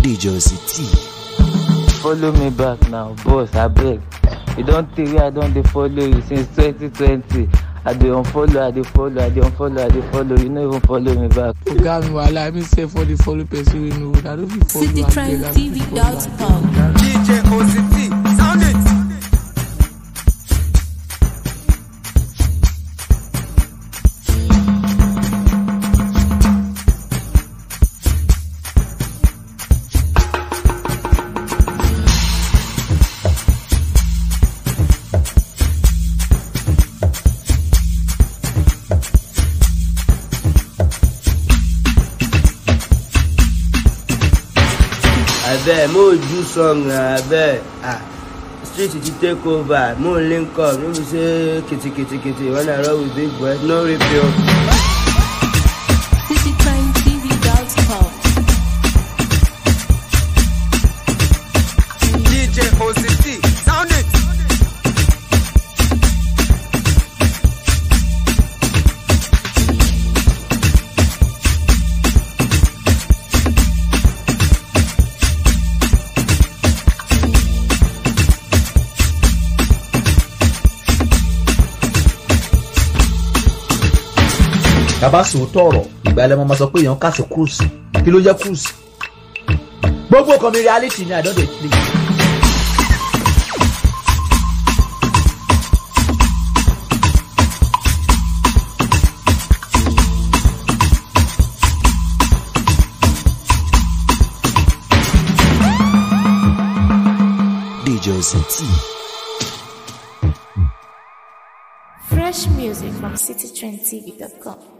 DJ City. follow me back now boss abeg you don tey wey i don dey follow you since 2020 i dey unfollow i dey follow i dey unfollow i dey follow you no even follow me back. oga mi wahala i mean say for the follow person wey no good i no fit follow abeg i no fit follow citytrendtv.com. abeg. DJ OCT, sound it. abeg mo do song na abeg ah street ti take over mo link up no be say kitikitikiti when i roll with big boys no repeal. citytrendtv.com. DJ OCT, sound it. bàbá sòótọ́ ọ̀rọ̀ ìgbà ẹlẹ́mọ máa sọ pé èèyàn kàṣọ cruise kí ló jẹ́ cruise gbogbo kan mi reality ni i don dey play. DJ City. Fresh music from citytrendtv.com.